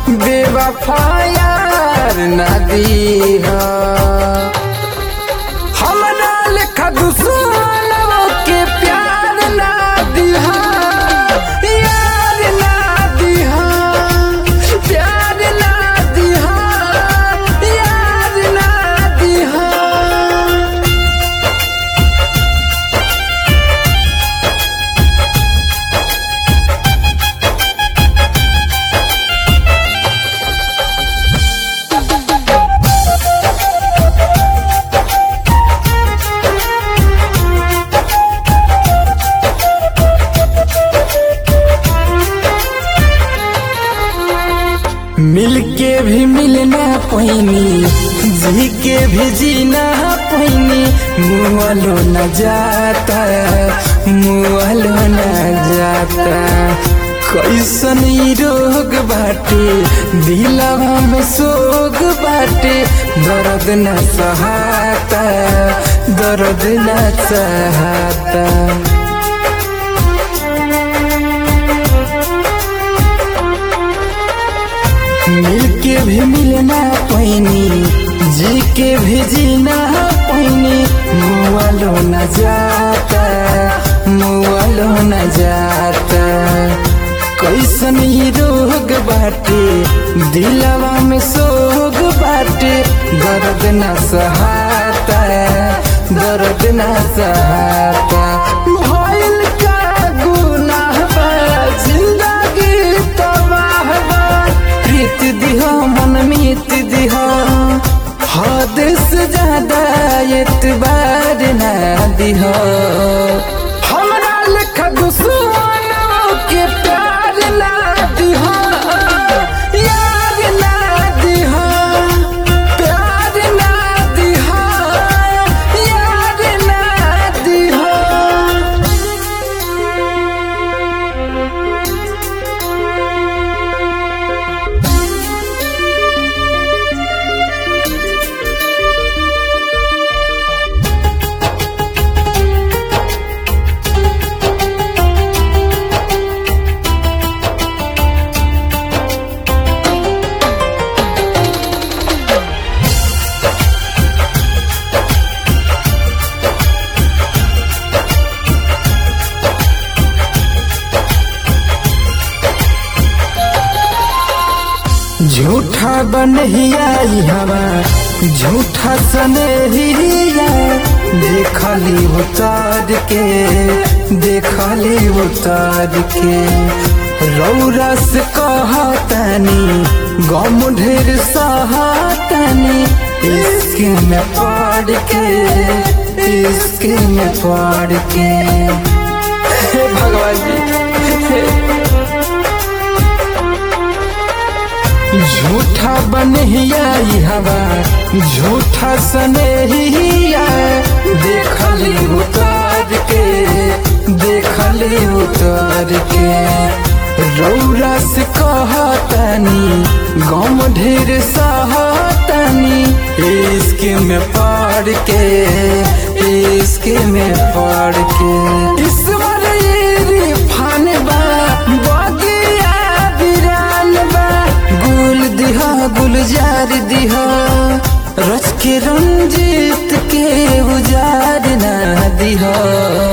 बेवफायार ना दीहा हमरा लेखा दुश्मनों के प्यार ना दिहा यार ना दिहा प्यार ना दिहा यार ना दिहा मिलके भी मिलना पैनी जी के भी जीना पैनी मुआलो न जाता मुआलो न जाता कैसन ई रोग बाटे दिलवा में सोग बाटे दर्द न सहाता दर्द न सहाता मिलके भी मिलना पैनी जी के भी जीना पैनी मुआलो न जाता मुआलो न जाता कैसन ही रोग बाटे दिलवा में सोग बाटे दर्द न सहाता दर्द न सहाता भइल का गुनाह बा जिंदगी तबाह बा प्रीत दिहा मन मीत दिहा हद से ज्यादा एतबार ना दिहा हमरा लेखा दुश्मनों के प्यार ना दिहा यार ना दिहा प्यार ना दिहा यार ना दिहा झूठा बनहिया ई हवा झूठा सनहिया देखली उतार के देखली उतार के रौरा से कहतनी गम ढेर सहतनी इश्क में पड़ के इश्क में पड़ के हे भगवान जी हे झूठा बनहिया ई हवा झूठा सनहिया देखली उतार के देखली उतार के रौरा से कहतनी गम ढेर सहतनी इश्क में पड़ के इश्क में पड़ के ईश्वर ये फान बा बगिया बिरान बा गुल दिहा गुलजार दिहा रच के रंजीत के उजार ना दिहा